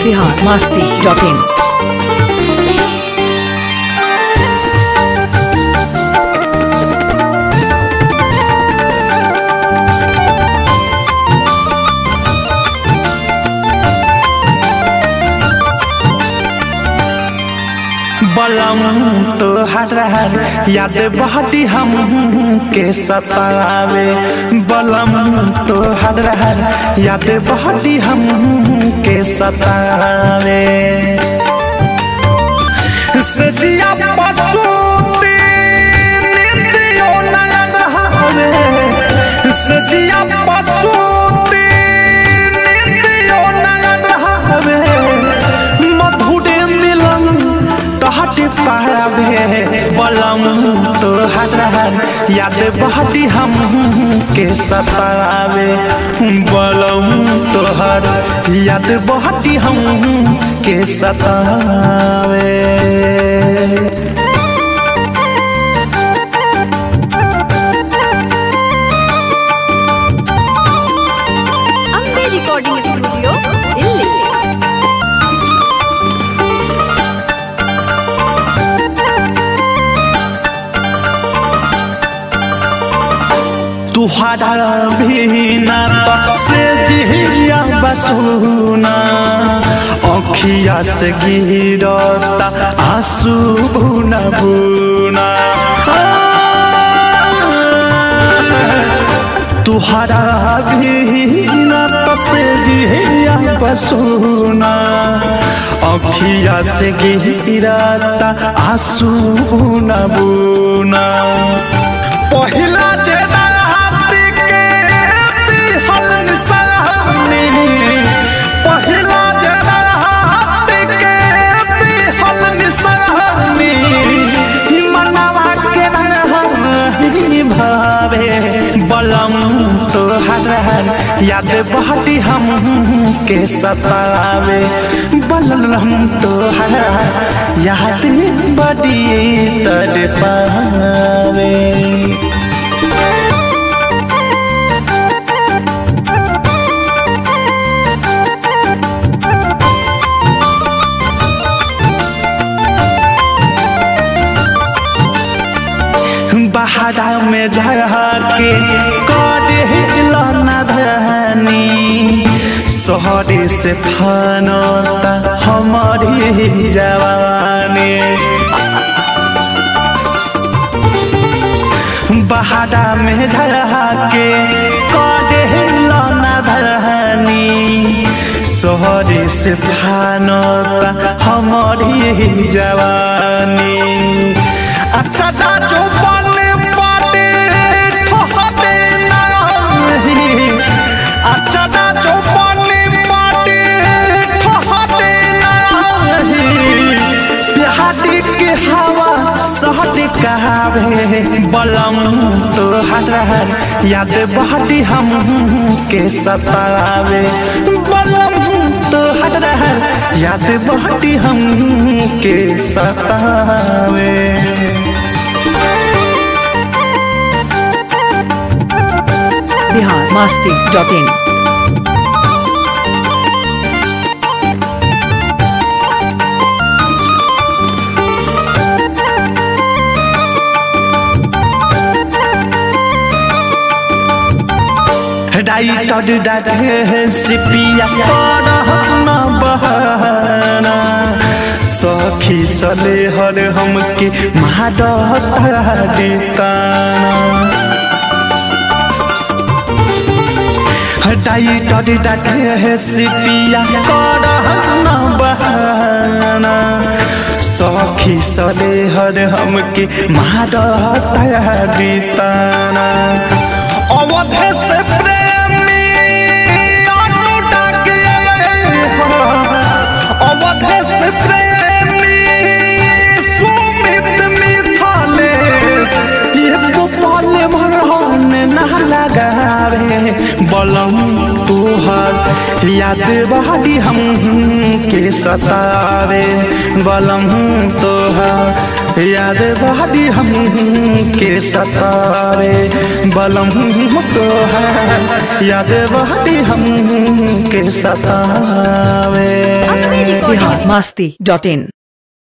Bihar Masti dot इन बलम तो हर याद बहती हम के सतावे बलम तो हर याद बहती हम के सतावे सजिया पसूती नित्यो नयन हवे सजिया पसूती नित्यो नयन हवे मधुर मिलन तहट पावे बलम तो हर याद बहती हम के सतावे बलम तोहर याद बहती हम के सतावे ಅಂಬೆ ರೆಕಾರ್ಡಿಂಗ್ ಸ್ಟುಡಿಯೋ ಇಲ್ಲಿ तुहरा बिना तो से जिया बसुना अखिया से गिरता आंसू बुना बुना तुहरा बिना तो से जिया बसुना अखिया से गिरता आंसू बुना बुना पहिला जे रात के दिहल निशानी पहिला जे रात के दिहल निशानी मनवा के नहीं भावे बलम तो हर याद बहती हम के सतावे बलम तो हर याद बड़ी तड़ पावे बहारा में के करे लना धनी शहरे से फनता हमारी जवानी बहारा में के करे लना धनी शहरे से फनता हमारी जवानी अच्छा जो बने पाटे ठहते नहीं अच्छा जो बने पाटे ठहते नहीं बिहारी के हवा सहट कहावे बलम तो हर याद बहती हम के सतावे बलम तो हर याद बहती हम के सतावे Bihar Masti dot in writer डाटे सिपिया न बहाना सखी सले हर हमके महाडता देताना डाइटर डाटे सिपिया न बहाना सखी सले हर हमके महाडता देताना अवधे से प्रेमी अनुटा के अवधे से प्रेमी सुमित मिथलेश ये तो पल भरहन ना लगावे बलम तुहर याद बहादी हम के सतावे बलम तोहर याद बहादी हम के सतावे बलम तोहर याद बहादी हम के सतावे recording बिहार मस्ती डॉट इन